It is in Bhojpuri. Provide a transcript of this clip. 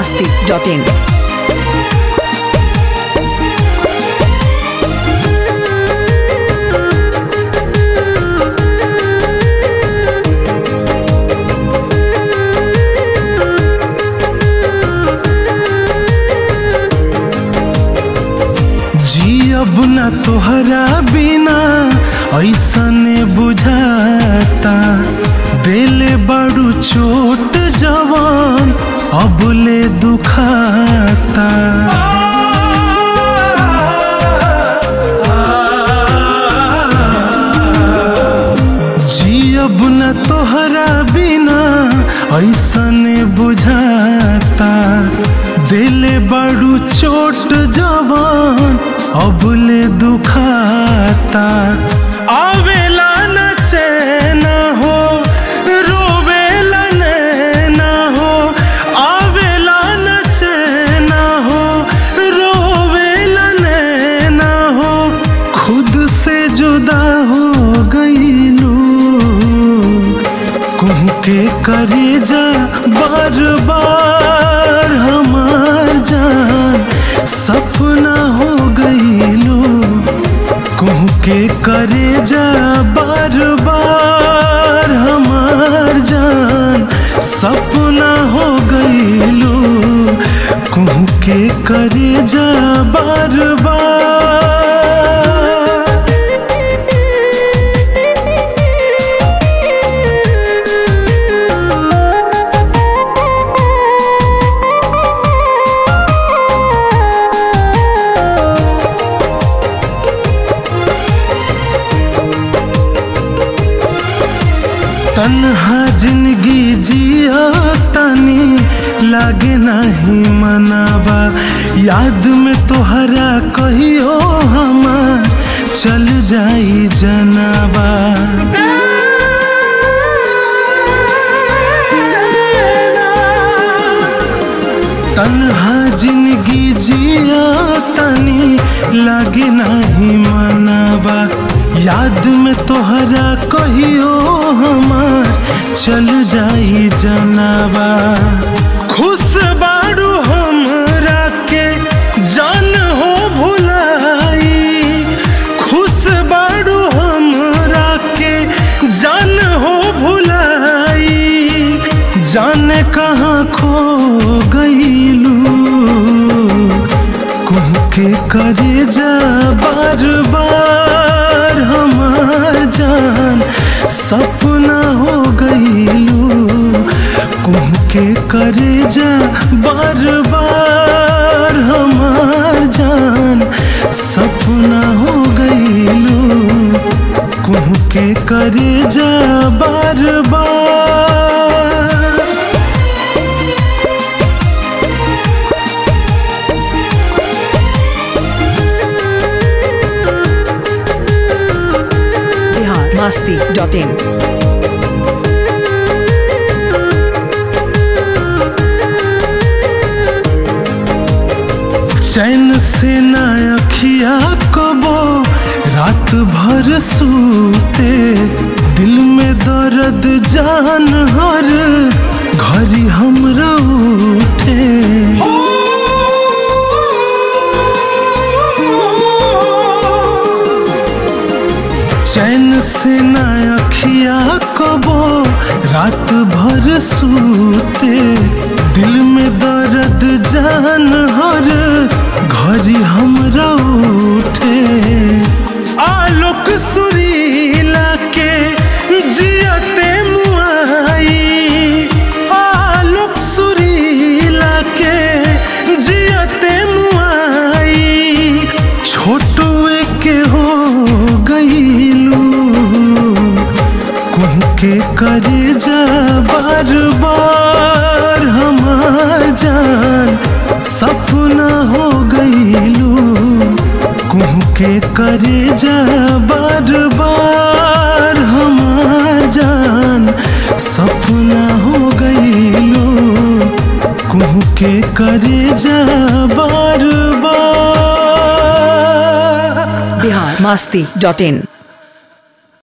masti.in. जी अब न तोहरा बिना ऐसने बुझाता दिल बड़ू चोट जवान अब ले दुखाता जी अब न तोहरा बिना ऐसने बुझाता दिल बड़ू चोट जवान अब ले दुखाता आवेला न चैना हो रोवेला नैना हो आवेला न चैना हो रोवेला नैना हो खुद से जुदा हो गईलू कुह के करे जा बार बार हमार जान सपना हो गईलू कुह के करे जा बार बार हमार जान सपना हो गईलू कुह के करे जा बार बार तन्हा जिंदगी जिया तनी लागे नहीं मनावा याद में तोहरा कहियो हमार चल जाई जनाबा तन्हा जिंदगी जिया तनी लागे नहीं मनावा याद में तोहरा कहियो हमार चल जाई जनाबा खुश बाड़ू हमरा के जान हो भुलाई खुश बाड़ू हमरा के जान हो भुलाई जाने कहाँ खो गईलू कुह के करे जा बार बार हमार जान सपना हो गईलू कुह के करे जा बार बार हमार जान सपना हो गईलू कुह के करे जा बार बार Bihar masti.in. चैन से न अखिया कबो रात भर सूते दिल में दर्द जान हर घरी हमरा उठे चैन से न अखिया कबो रात भर सूते दिल में दर्द जान हर घरी हमरा उठे आलोक सुरीला के जियते मुआई आलोक सुरीला के जियते मुआई छोटुए के हो गईलू कुह के करे जा बार बार हमार जान सपना हो गईलू कुह के करे जा बार बार हमार जान सपना हो गईलू कुह के करे जा बार बार Bihar masti.in.